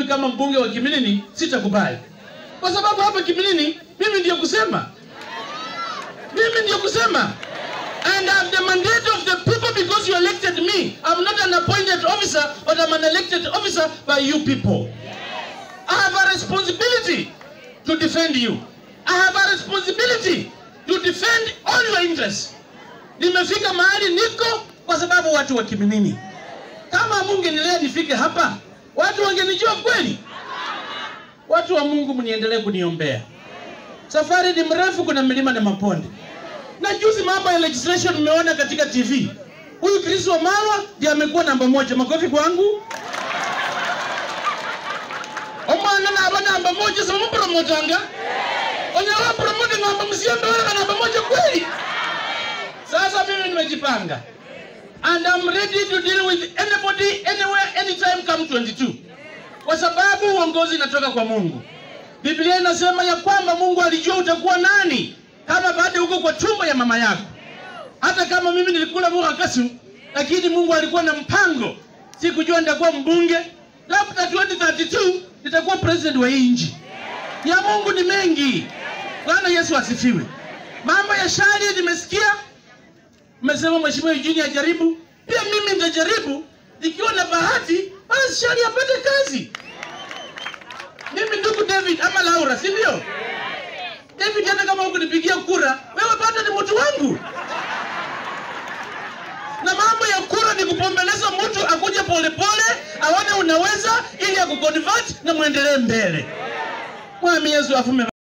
kama mbunge wa Kimilini sitakubali, kwa sababu hapa Kimilini mimi ndiyo kusema, mimi ndiyo kusema and I'm the mandate of the people because you elected me. I'm not an appointed officer, but I'm an elected officer by you people. I have a responsibility to defend you. I have a responsibility to defend all your interests. Nimefika mahali niko kwa sababu watu wa Kiminini. Kama mungenilea nifike hapa, watu wangenijua kweli. Watu wa Mungu, mniendelee kuniombea. Safari ni mrefu, kuna milima na maponde. Na juzi mambo ya legislation mmeona katika TV. Huyu Chris Wamalwa ndiye amekuwa namba moja. Makofi kwangu. Omwana naba namba moja sasa mpromotanga. Onyawa promote namba msiambe wala namba moja kweli. Sasa mimi nimejipanga. And I'm ready to deal with anybody anywhere anytime come 22. Kwa sababu uongozi inatoka kwa Mungu. Biblia inasema ya kwamba Mungu alijua utakuwa nani kama bado uko kwa tumbo ya mama yako. Hata kama mimi nilikula mboga kasu, lakini Mungu alikuwa na mpango. Sikujua nitakuwa mbunge, labda 2032 nitakuwa president wa hii nchi. Ya Mungu ni mengi. Bwana Yesu asifiwe. Mambo ya shari nimesikia, mmesema Mheshimiwa Eugene ajaribu, pia mimi nitajaribu ikiwa na bahati, basi shari apate kazi. Mimi ndugu David ama Laura, si ndio? David, hata kama hukunipigia kura, wewe bado ni mtu wangu. Na mambo ya kura ni kupombeleza mtu akuje polepole, aone unaweza, ili akuconvert na muendelee mbele. Mwami Yesu afume